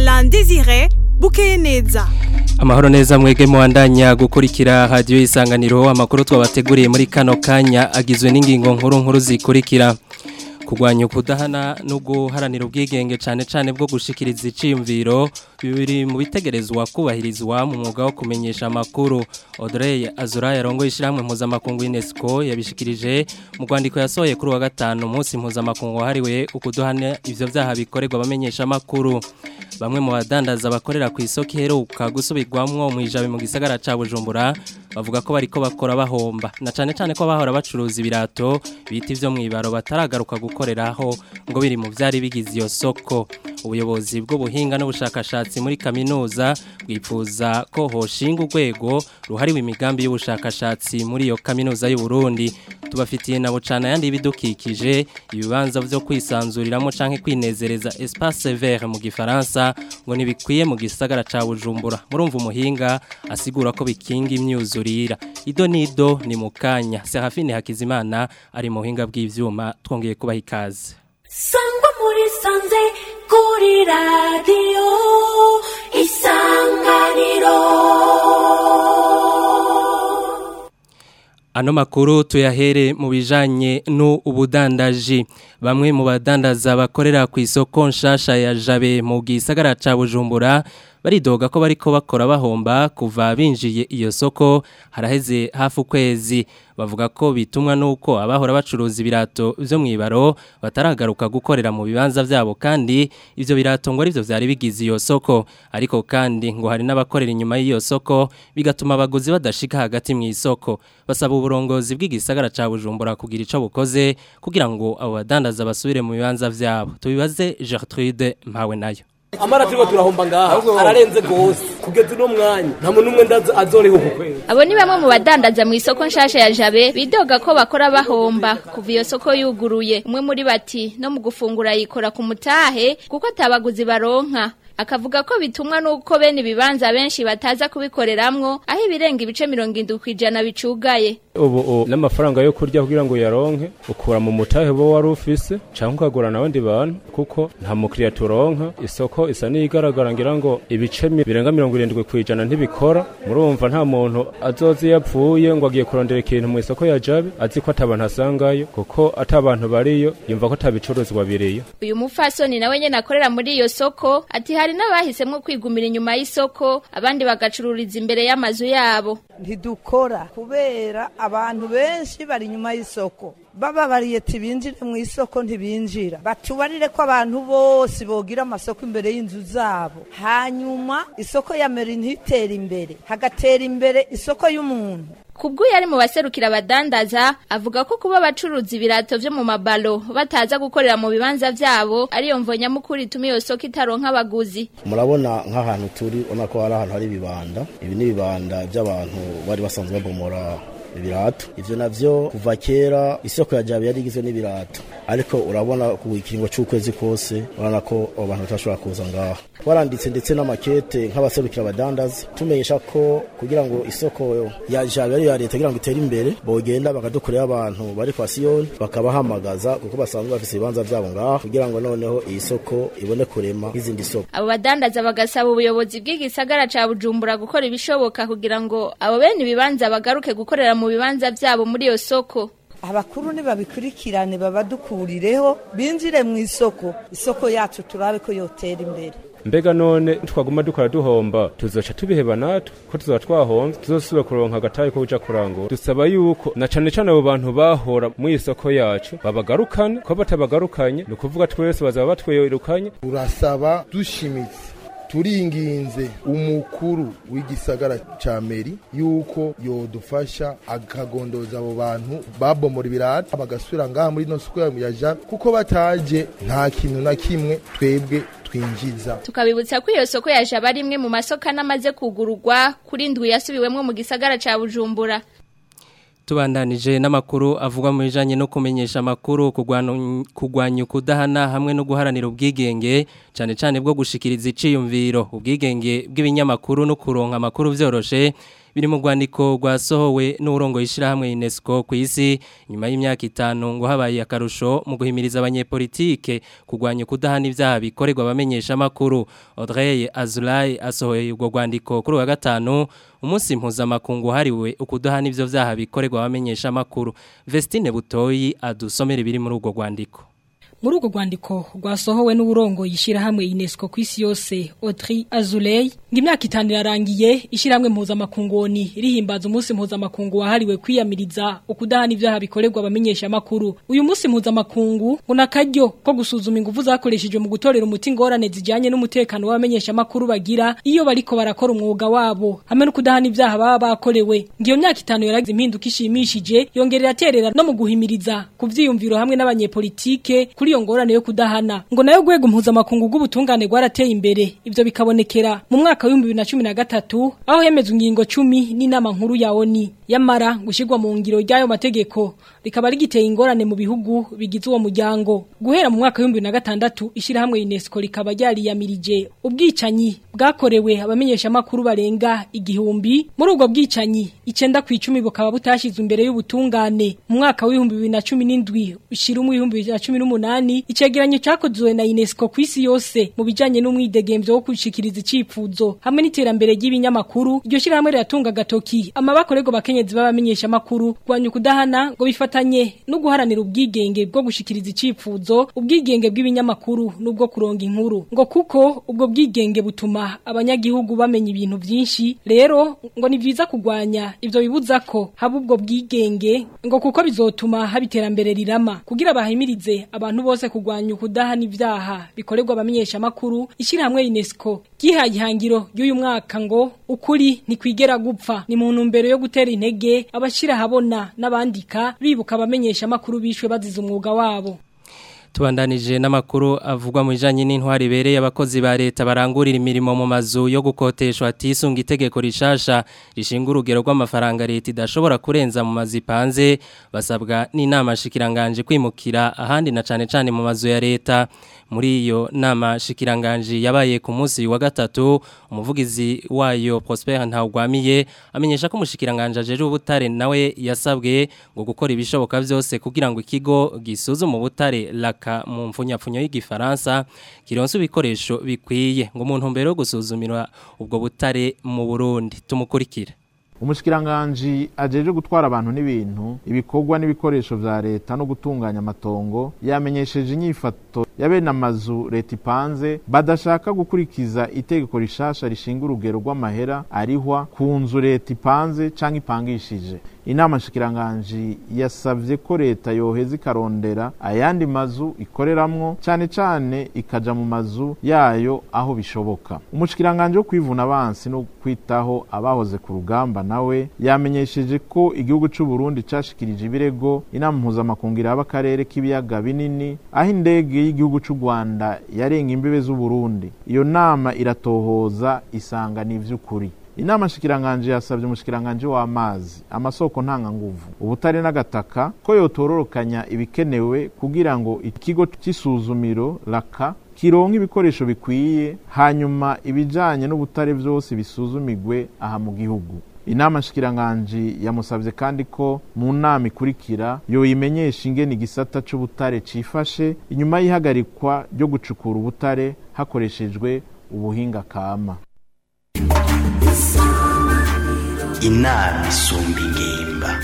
Alain Désiré bukeye neza Amahoro neza mwege muandanya gukurikira radio isanganiro amakuru twabateguriye muri kano kanya agizwe n'ingingo nkuru nkuru zikurikira kugwanya ukudahana no guharanira ubwigenge cyane cyane bwo gushikiriza iciyumviro bibiri mu bitegerezwa kubahirizwa mu mwuga wo kumenyesha amakuru Audrey Azura yarongoye ishiramwe mpuzamakungu UNESCO yabishikirije mu rwandiko yasohoye kuri wa gatanu umunsi mpuzamakungu wahariwe ukuduhana ivyo vyaha bikorerwa bamenyesha amakuru bamwe mu badandaza bakorera ku isoko iheruka gusubirwamwo mu ijabe mu gisagara ca Bujumbura bavuga ko bariko bakora bahomba na cane cane ko bahora bacuruza ibirato biti vyo mwibaro bataragaruka gukoreraho ngo biri mu vyari bigize iyo soko ubuyobozi bw'ubuhinga n'ubushakashatsi muri kaminuza bwifuza ko hoshinga urwego ruhariwe imigambi y'ubushakashatsi muri iyo kaminuza y'u Burundi tubafitiye na bucana yandi bidukikije ibibanza vyo kwisanzuriramo canke kwinezereza espace vert mu gifaransa ngo nibikwiye mu gisagara ca Bujumbura murumva umuhinga asigura ko bikinga imyuzurira ido nido ni mukanya Serafine Hakizimana ari mu buhinga bw'ivyuma twongeye kubaha ikaze sangwa muri sanze kuri radiyo isanganiro Ano makuru tuyahere mu bijanye n'ubudandaji bamwe mu badandaza bakorera ku isoko nshasha ya Jabe mu gisagara ca Bujumbura baridoga ko bariko bakora bahomba kuva binjiye iyo soko haraheze hafu kwezi bavuga ko bitumwa nuko abahora bacuruza ibirato vyo mwibaro bataragaruka gukorera mu bibanza vyabo kandi ivyo birato ngo arivyo vyari bigize iyo soko ariko kandi ngo hari n'abakorera inyuma y'iyo soko bigatuma abaguzi badashika hagati mu isoko basaba uburongozi bw'igisagara ca Bujumbura kugira ico bukoze kugira ngo abo badandaza basubire mu bibanza vyabo tubibaze Gertrude mpawe nayo amara turiko turahomba ngaha ararenze gose kugeza uno mwanya nta muntu umwe ndaza azoriho ku kwezi Abo ni bamwe mu badandaza mu isoko nshasha ya Jabe bidoga ko bakora bahomba kuva iyo soko yuguruye umwe muri bati no mu gufungura yikora ku mutahe kuko atabaguzi baronka akavuga ko bitumwa nuko bene ibibanza benshi bataza kubikoreramwo aho ibirenga ibice mirongo indwi kwijana bicugaye ubu n'amafaranga yo kurya kugira ngo uyaronke ukura mu mutahe bo wari ufise canke ukagura n'abandi bantu kuko nta mukiriya turonka isoko isa n'iyigaragara ngira ngo ibice mi- birenga mirongo irindwi kwijana ntibikora murumva nta muntu azoza iyo apfuye ngo agiye kurondera ikintu mu isoko ya jabe azi ko atabantu asangayo kuko ata bantu bariyo yumva ko atabicuruzwa biriyo uyu mufasoni nawe nyene akorera muri iyo soko ati hari n'abahisemwo kwigumira inyuma y'isoko abandi bagacururiza imbere y'amazu yabo ntidukora kubera abantu benshi bari inyuma y'isoko baba bariyeti binjire mu isoko ntibinjira batubarire ko abantu bose bogira amasoko imbere y'inzu zabo hanyuma isoko ya meri ntitere imbere hagatera imbere isoko y'umuntu Kubwo yari mu baserukira abadandaza avuga ko kuba abacuruza ibirato vyo mu mabalo bataza gukorera mu bibanza vyabo ariyo mvo nyamukuru ituma iyo soko itaronka abaguzi murabona nk'ahantu turi ubona ko hari ahantu hari ibibanda ibi ni ibibanda by'abantu bari basanzwe babomora ibirato ivyo navyo kuva kera isoko ya jabe yari igizwe n'ibirato ariko urabona ku ikiringo c'ukwezi kose urabona ko abo bantu batashobora kuza ngaha twaranditse ndetse n'amakete nk'abaserukira abadandaza tumenyesha ko kugira ngo isoko ya jabe ariyo ya leta kugira ngo itere imbere bogenda bakadukorera abantu bari kwa siyoni bakabahamagaza kuko basanzwe bafise ibibanza vyabo ngaha kugira ngo noneho iyi soko ibone kurema nk'izindi soko abo badandaza bagasaba ubuyobozi bw'igisagara ca Bujumbura gukora ibishoboka kugira ngo abo bene ibibanza bagaruke gukorera mu bibanza vyabo muri iyo soko abakuru nibabikurikirane babadukurireho binjire mu isoko isoko yacu turabe ko yotera imbere mbega none twaguma dukora duhomba tuzoca tubiheba natwe ko tuzoba twahomvye tuzosubira kuronka agatayi ko kuja kurangura dusaba yuko na cane cane abo bantu bahora mu isoko yacu babagarukane ko batabagarukanye ni ukuvuga twese bazaba batwirukanye turasaba dushimitse turinginze umukuru w'igisagara ca meri yuko yodufasha akagondoza abo bantu babomora ibirata bagasubira ngaha muri no soko ya jabe kuko bataje nta kintu na kimwe twebwe twinjiza tukabibutsa ko iyo soko yaje aba ari imwe mu masoko anamaze kugururwa kuri ndwi yasubiwemwo mu gisagara ca Bujumbura tubandanije n'amakuru avugwa mu bijanye no kumenyesha amakuru kugwanya ukudahana hamwe no guharanira ubwigenge cyane cyane bwo gushikiriza iciyumviro ubwigenge bw'ibinyamakuru no kuronka amakuru vyoroshe biri mu rwandiko rwasohowe n'urongo yishirahamwe UNESCO ku isi nyuma y'imyaka itanu ngo habaye akarusho mu guhimiriza abanyepolitike kugwanya kudahana ivyaha bikorerwa abamenyesha makuru Audrey Azulay asohoye urwo rwandiko kuri wa gatanu umunsi mpuzamakungu hariwe ukudahana ivyo vyaha bikorerwa abamenyesha makuru Vestine Butoyi adusomera ibiri muri urwo rwandiko muri urwo rwandiko rwasohowe n'uburongo yishyirahamwe UNESCO ku isi yose Audrey Azoulay ngo imyaka itanu irarangiye ishyirahamwe mpuzamakungoni rihimbaza umunsi mpuzamakungu wahariwe kwiyamiriza ukudahana ibyaha bikorerwa abamenyesha makuru uyu munsi mpuzamakungu ngo nakaryo ko gusuzuma ingufu zakoreshejwe mu gutorera umuti ingorane zijyanye n'umutekano w'abamenyesha makuru bagira iyo bariko barakora umwuga wabo hamwe no kudahana ibyaha baba bakorewe ngo iyo myaka itanu yaragize impinduka ishimishije yongerera aterera no mu guhimiriza ku vyiyumviro hamwe n'abanyepolitike kuri iyo ngorane yo kudahana ngo nayo gwego mpuzamakungu bw'ubutungane rwarateye imbere ivyo bikabonekera mu mwaka wa 2013 aho hemezwe ingingo 10 n'inama nkuru ya ONU yamara gushirwa mu ngiro ry'ayo mategeko rikaba rigiteye ingorane mu bihugu bigize uwo muryango guhera mu mwaka wa 2006 ishirahamwe UNESCO rikaba ryariyamirije ubwicanyi bwakorewe abamenyesha makuru barenga igihumbi muri ubwo bwicanyi icenda ku 10 bukaba butashizwe imbere y'ubutungane mu mwaka wa 2017 ushira mu 2018 icegeranyo cyakozwe na UNESCO ku isi yose mu bijanye n'umwidegemvyo wo kushikiriza icifuzo hamwe n'iterambere ry'ibinyamakuru iryo shirahamwe riratunga gatoki amabakorego bakenyezi babamenyesha makuru kwanya kudahana ngo bifatanye no guharanira ubwigenge bwo gushikiriza icifuzo ubwigenge bw'ibinyamakuru n'ubwo kuronga inkuru ngo kuko ubwo bwigenge butuma abanyagihugu bamenya ibintu byinshi rero ngo ni byiza kugwanya ivyo bibuza ko haba ubwo bwigenge ngo kuko bizotuma haba iterambere rirama kugira bahimirize abantu bose kugwanya ukudahana ibyaha bikorerwa abamenyesha makuru ishyirahamwe UNESCO gihaye ihangiro ry'uyu mwaka ngo ukuri ntikwigera gupfa ni mu ntumbero yo gutera intege abashira habona n'abandika bibuka abamenyesha makuru bishwe bazize umwuga wabo tubandanije n'amakuru avugwa mu bijanye n'intwari ibereye abakozi ba leta barangurira imirimo mu mazu yo gukoteshwa atisunga itegeko rishasha rishinga urugero rw'amafaranga leta idashobora kurenza mu mazu ipanze basabwa n'inama shikiranganje kwimukira ahandi na cane cane mu mazu ya leta muri iyo nama shikiranganje yabaye ku munsi wa gatatu umuvugizi wayo Prosper Ntawgwamiye amenyesha ko umushikiranganje ajeje ubutare nawe yasabwe ngo gukora ibishoboka byose kugira ngo ikigo gisuzume ubutare laka mu mfunyapfunyo y'igifaransa kironse ibikoresho bikwiye ngo umuntu mbere yo gusuzumira ubwo butare mu Burundi tumukurikire umushikiranganji ajeje gutwara abantu n'ibintu ibikorwa n'ibikoresho vya leta no gutunganya amatongo yamenyesheje inyifato ya bene amazu leta ipanze badashaka gukurikiza itegeko rishasha rishinga urugero rw'amahera arihwa ku nzu leta ipanze canke ipangishije inama nshikiranganji yasavye ko leta yoheza ikarondera ayandi mazu ikoreramwo cane cane ikaja mu mazu yayo aho bishoboka umushikiranganji wo kwivuna abansi no kwitaho abahoze ku rugamba nawe yamenyesheje ko igihugu c'u Burundi cashikirije ibirego inama mpuzamakungu iraba akarere k'ibiyaga binini aho indege y'igihugu c'u Rwanda yarenga imbibe z'u Burundi iyo nama iratohoza isanga ni ivy'ukuri inama shikiranganje yasabye umushikiranganje w'amazi amasoko ntanga nguvu ubutare n'agataka ko yotororokanya ibikenewe kugira ngo ikigo cy'isuzumiro raka kironka ibikoresho bikwiye hanyuma ibijanye n'ubutare byose bisuzumigwe aha mu gihugu inama shikiranganje yamusabye kandi ko mu nama ikurikira yoyimenyesha ingene igisata c'ubutare cifashe inyuma y'ihagarikwa ryo gucukura ubutare hakoreshejwe ubuhinga kama inama isumba ingimba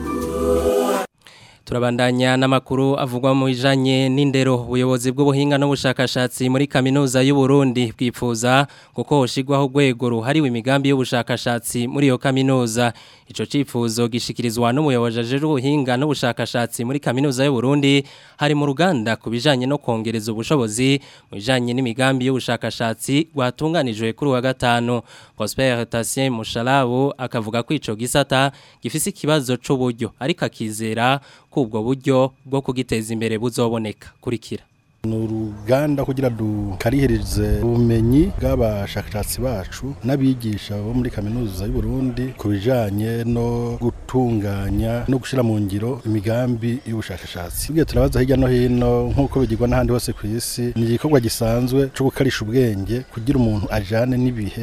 turabandanya n'amakuru avugwa mu bijanye n'indero ubuyobozi bw'ubuhinga n'ubushakashatsi muri kaminuza y'u Burundi bwipfuza kuko hoshigwaho urwego ruhariwe imigambi y'ubushakashatsi muri iyo kaminuza ico cifuzo gishikirizwa n'umuyobozi ajeje ubuhinga n'ubushakashatsi muri kaminuza y'u Burundi hari mu ruganda ku bijanye no kongereza ubushobozi mu bijanye n'imigambi y'ubushakashatsi rwatunganijwe kuri wa gatanu Prosper Tassien Mushalabu akavuga ko ico gisata gifise ikibazo c'uburyo ariko akizera ubwo buryo bwo kugiteza imbere buzoboneka kurikira ni uruganda kugira dukarihereze ubumenyi bw'abashakashatsi bacu n'abigisha bo muri kaminuza y'u Burundi ku bijanye no gutunganya no gushyira mu ngiro imigambi y'ubushakashatsi ibyo turabaza hirya no hino nk'uko bigirwa n'ahandi hose ku isi ni igikorwa gisanzwe cyo gukarisha ubwenge kugira umuntu ajane n'ibihe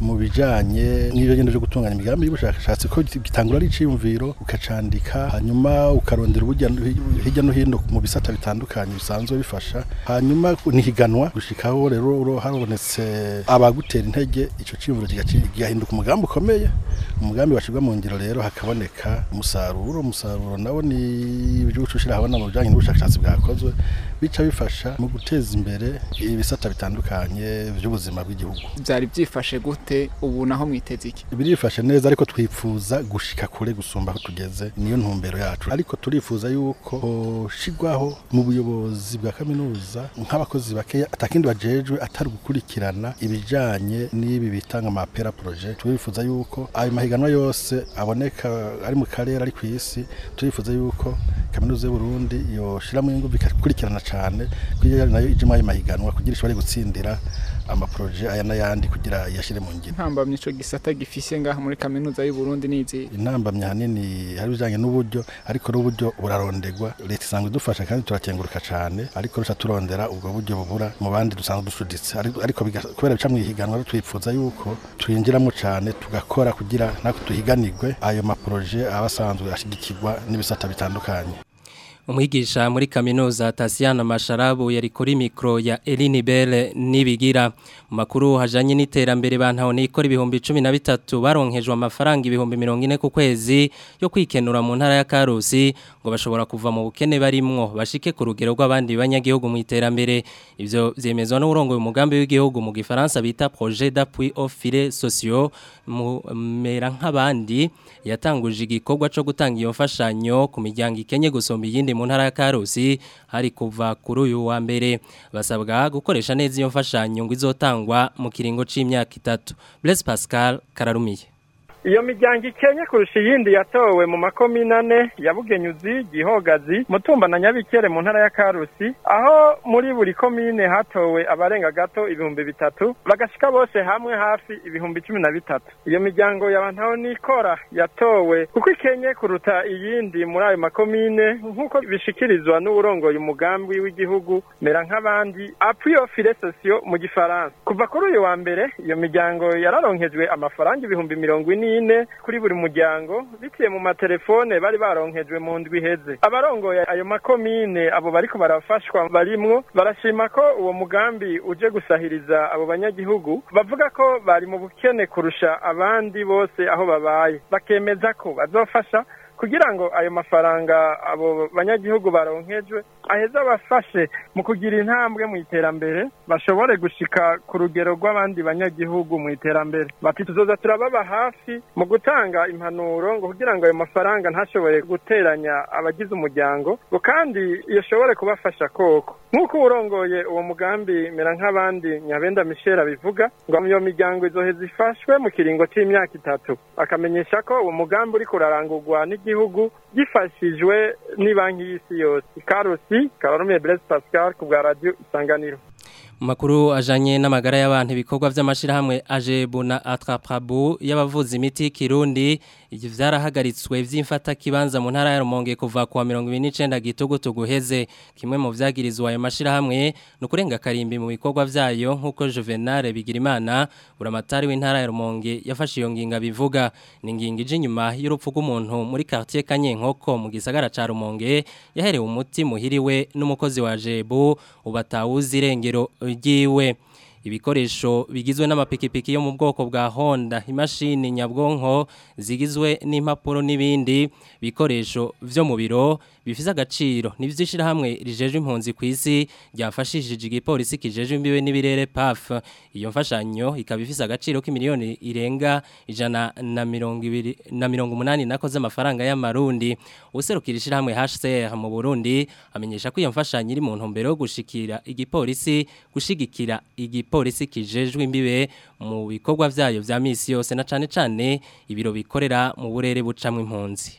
mu bijanye n'ibyo ngendo byo gutunganya imigambi y'ubushakashatsi ko gitangura ari iciyumviro ukacandika hanyuma ukarondera ubujya hirya no hino mu bisata bitandukanye bisanzwe bifasha hanyuma nihiganwa gushikaho rero habonetse abagutera intege ico ciyumviro kigahinduka umugambi ukomeye umugambi washirwa mu ngiro rero hakaboneka umusaruro umusaruro nawo ni ibyo ushira habona mu bijanye n'ubushakashatsi bwakozwe bica bifasha mu guteza imbere ibisata bitandukanye by'ubuzima bw'igihugu byari byifashe gute ubu naho mwiteze iki birifashe neza ariko twifuza gushika kure gusumba aho tugeze niyo ntumbero yacu ariko turifuza yuko hoshigwaho mu buyobozi bwa kaminuza nk'abakozi bakeya atakindi bajejwe atari gukurikirana ibijanye n'ibi bitanga amapera projet turifuza yuko ayo mahiganwa yose aboneka ari mu karere ari ku isi turifuza yuko kaminuza y'u Burundi yoshiramo ingufu ikakurikirana cyane kugira nayo ijemo ayo mahiganwa kugira ishobore gutsindira amaproje aya n'ayandi kugira yashire mu ngiro intambamye ico gisata gifise ngaha muri kaminuza y'u Burundi nizi intambamye hanini hari bijanye n'uburyo ariko n'uburyo burarondegwa leta isanzwe idufasha kandi turakenguruka cyane ariko rusha turondera ubwo buryo bubura mu bandi dusanzwe dusuditse ariko kubera bica mu ihiganwa twifuza yuko twinjiramo cyane tugakora kugira natwe tuhiganirwe ayo maproje aba asanzwe ashigikirwa n'ibisata bitandukanye umwigisha muri kaminuza Tasiana Masharabu yari kuri mikro ya Eline Belle nibigira mu makuru hajanye n'iterambere bantaho nikora ibihumbi 13 baronkejwe amafaranga ibihumbi 40 ku kwezi yo kwikenura mu ntara ya Karusi ngo bashobora kuva mu bukene barimwo bashike ku rugero rw'abandi banyagihugu mu iterambere ivyo vyemezwa n'urongo umugambi w'igihugu mu gifaransa bita projet d'appui aux filets sociaux mu mera nk'abandi yatanguje igikorwa cyo gutanga iyo mfashanyo ku miryango ikenye gusomba iyindi mu ntara ya Karusi hari kuva kuri uyu wa mbere basabwa gukoresha neza iyo mfashanyo ngo izotangwa mu kiringo c'imyaka itatu Blaise Pascal kararumiye iyo miryango ikenye kurusha iyindi yatowe mu makomine ane ya bugenyuzi gihogazi mutumba na nyabikere mu ntara ya karusi aho muri buri komine hatowe abarenga gato ibihumbi bitatu bagashika bose hamwe hafi ibihumbi cumi na bitatu iyo miryango yabantaho nikora yatowe kuko ikenye kuruta iyindi muri ayo makomine nk'uko bishikirizwa n'uburongoye umugambi w'igihugu mera nk'abandi appui aux filets sociaux mu gifaransa kuva kuri uyu wa mbere iyo miryango yararonkejwe amafaranga ibihumbi mirongo ine ine kuri buri muryango biciye mu matelefone bari baronkejwe mu ndwi iheze abarongoye ayo makomine abo bariko barafashwa barimwo barashima ko uwo mugambi uje gusahiriza abo banyagihugu bavuga ko bari mu bukene kurusha abandi bose aho babaye bakemeza ko bazofasha kugira ngo ayo mafaranga abo banyagihugu baronkejwe aheza abafashe mu kugira intambwe mu iterambere bashobore gushika ku rugero rw'abandi banyagihugu mu iterambere bati tuzoza turababa hafi mu gutanga impanuro ngo kugira ngo ayo mafaranga ntashobore guteranya abagize umuryango ngo kandi yashobore kubafasha koko nk'uko urongoye uwo mugambi mera nk'abandi nyabenda michel abivuga ngo iyo miryango izoheza ifashwe mu kiringo c'imyaka itatu akamenyesha ko uwo mugambi uriko urarangurwa n'igihugu gifashijwe n'ibanki y'isi yose ikarusi kabarumiye blaise pascal ku bwa radio isanganiro Makuru ajanye n'amagara y'abantu ibikorwa vy'amashirahamwe Ajebu na Atraprabu y'abavuzi imiti Kirundi ivyo vyarahagaritswe vy'imfata kibanza mu ntara ya Rumonge kuva ku 29 gitugutu guheze kimwe mu vyagirizwa ayo mashirahamwe no kurenga karimbi mu bikorwa vyayo nkuko Juvenal Bigirimana uramatari w'intara ya Rumonge yafashe iyo nginga bivuga ni nginga ije nyuma y'urupfu rw'umuntu muri quartier Kanyenkoko mu gisagara ca Rumonge yaherewe umuti muhiriwe n'umukozi wa Ajebu ubatawuzi irengero ryiwe ibikoresho bigizwe n'amapikipiki yo mu bwoko bwa Honda imashini nyabwonko zigizwe n'impapuro n'ibindi bikoresho vyo mu biro bifise agaciro nivyishira hamwe rijeje impunzi kwisi ryafashishije igipolisi kijeje imbibe n'ibirere PAF iyo mfashanyo ikaba ifise agaciro k'imiliyoni irenga ijana na mirongo ibiri na mirongo umunani nakoze amafaranga y'amarundi userukira ishirahamwe HCR mu Burundi amenyesha ko iyo mfashanyo iri mu ntumbero yo gushikira igipolisi gushigikira igipolisi kijejwe imbibe mu bikorwa vyayo vya misi yose na cane cane ibiro bikorera mu burere bucamwe impunzi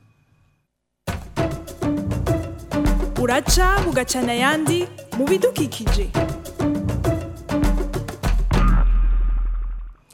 uraca bugacana ayandi mu bidukikije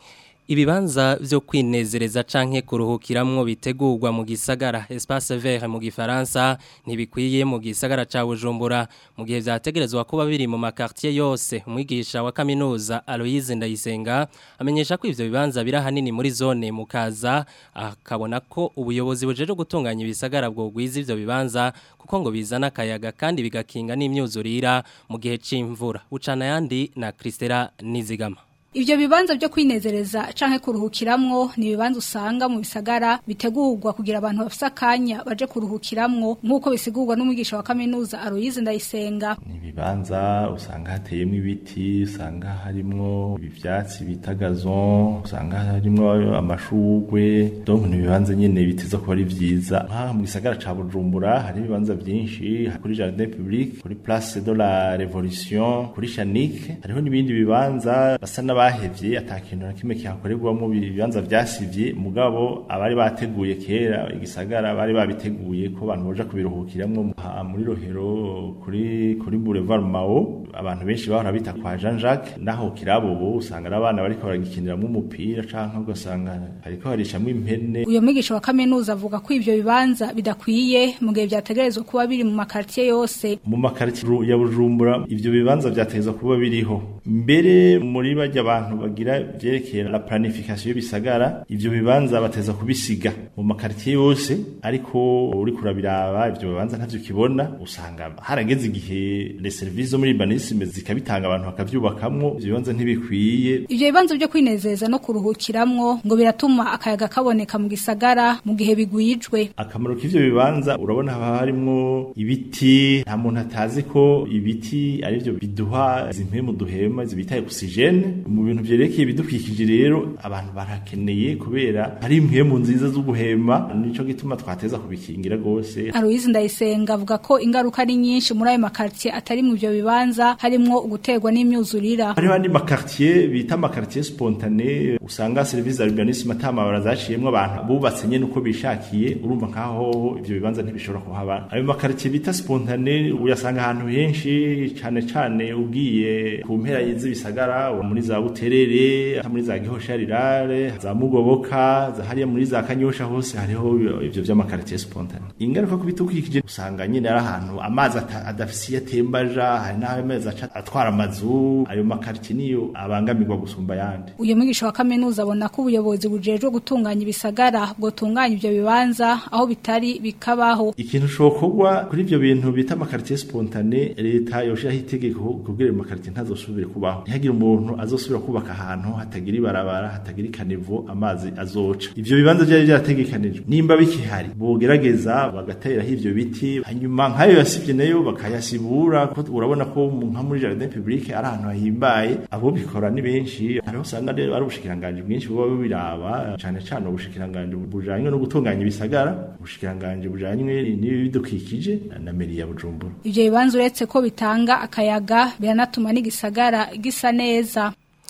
Ibibanza vyo kwinezereza canke kuruhukiramwo bitegurwa mu gisagara espace vert mu gifaransa ntibikwiye mu gisagara ca Bujumbura mu gihe vyategerezwa kuba biri mu makartier yose umwigisha wa kaminuza Aloise Ndayisenga amenyesha ko ivyo bibanza biri hanini muri zone mukaza akabona ko ubuyobozi bujeje gutunganya ibisagara bwo gwiza ivyo bibanza kuko ngo bizana akayaga kandi bigakinga n'imyuzurira mu gihe c'imvura ucana yandi na Kristera Nizigama Ivyo bibanza byo kwinezereza canke kuruhukiramwo ni bibanza usanga mu bisagara bitegurwa kugira abantu bafise akanya baje kuruhukiramwo nkuko bisigurwa n'umwigisha wa kaminuza Aloise Ndayisenga. Ibibanza usanga hateyemo ibiti, usanga harimwo ivyatsi bita gazon, usanga harimwo amashugwe. Donc ni bibanza nyene biteza kuba ari vyiza. Ha mu gisagara ca Bujumbura hari ibibanza vyinshi kuri Jardin Public, kuri Place de la Révolution, kuri Chanique. Hariho n'ibindi bibanza basa n'aba bahevye atakintu na kimwe kihakorerwamo ibibanza vyasivye mugabo abari bateguye kera igisagara bari babiteguye ko abantu boja kubiruhukiramwo muri rohero kuri kuri Boulevard Mao abantu benshi bahora bita kwa Jean Jacques naho kirabo bo usanga abana bariko baragikiniramwo umupira canke ugasanga hariko harishamwe impene uyo mwigisha wa kaminuza avuga ko ivyo bibanza bidakwiye mu gihe vyategerezwa kuba biri mu makartier yose mu makartier ya Bujumbura ivyo bibanza vyategerezwa kuba biriho mbere muri bajya abantu bagira vyerekeye la planification y'ibisagara ivyo bibanza bateza kubisiga mu makartier yose ariko uri kurabiraba ivyo bibanza ntavyo kibona usanga harageze igihe les services zo muri urbanisme zikabitanga abantu bakavyubakamwo ivyo bibanza ntibikwiye ivyo bibanza byo kwinezeza no kuruhukiramwo ngo biratuma akayaga kaboneka mu gisagara mu gihe bigwijwe akamaro k'ivyo bibanza urabona haba harimwo ibiti nta muntu atazi ko ibiti arivyo biduha zimpemu duhema zibitaye oxygene mu bintu vyerekeye ibidukikije rero abantu barakeneye kubera hari impwemu nziza zo guhema nico gituma twateza kubikingira gose Aloise Ndayisenga avuga ko ingaruka ari nyinshi muri ayo makartier atari mu ivyo bibanza harimwo uguterwa n'imyuzurira hariho andi makartier bita amakartier spontane usanga service d'urbanisme atamabara zaciyemwo abantu bubatse nyene uko bishakiye urumva nkaho ivyo bibanza ntibishobora kuhaba ayo makartier bita spontane uyasanga ahantu henshi cane cane ugiye ku mpera y'izibisagara muri za buterere muri za gihosharirare za mugoboka za hariya muri za kanyosha hose hariho ivyo vy'amakartier spontane ingaruka kubitukikije usanga nyene ari ahantu amazi adafisi yatembaja hari n'aho amazi aca atwara amazu ayo makartier niyo abangamirwa gusumba yandi uyo mwigisha wa kaminuza abona ko ubuyobozi bujejwe gutunganya ibisagara bwotunganya ivyo bibanza aho bitari bikabaho ikintu cokorwa kuri ivyo bintu bita amakartier spontane leta yoshiraho itegeko kugira ayo makartier ntazosubire kubaho ntihagire umuntu azosubira kubaka ahantu hatagira ibarabara hatagira ikanivo amazi azoca ivyo bibanza byari byarategekanijwe nimba bikihari bogerageza bagateraho ivyo biti hanyuma nk'ayo yasivye nayo bakayasibura ko urabona ko nka muri jardin public ari ahantu hahimbaye abo bikora ni benshi hariho usanga rero ari ubushikiranganje bwinshi buba bubiraba cane cane ubushikiranganje bujanywe no gutunganya ibisagara ubushikiranganje bujanywe n'ibidukikije na meri ya Bujumbura ivyo bibanza uretse ko bitanga akayaga biranatuma n'igisagara gisa neza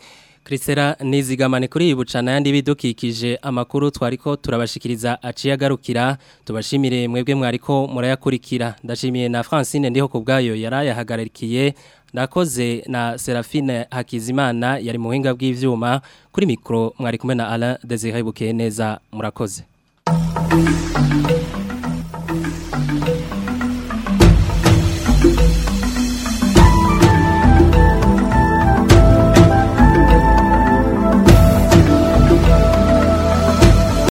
Krisera nizigamane kuri ibucana yandi bidukikije amakuru twariko turabashikiriza aciye agarukira tubashimire mwebwe mwariko murayakurikira ndashimiye na Francine ndiho kubgayo yarayahagarikiye nakoze na Serafine Hakizimana yari mu buhinga bw'ivyuma kuri mikro mwari kumwe na Alain Desire Bukeneza murakoze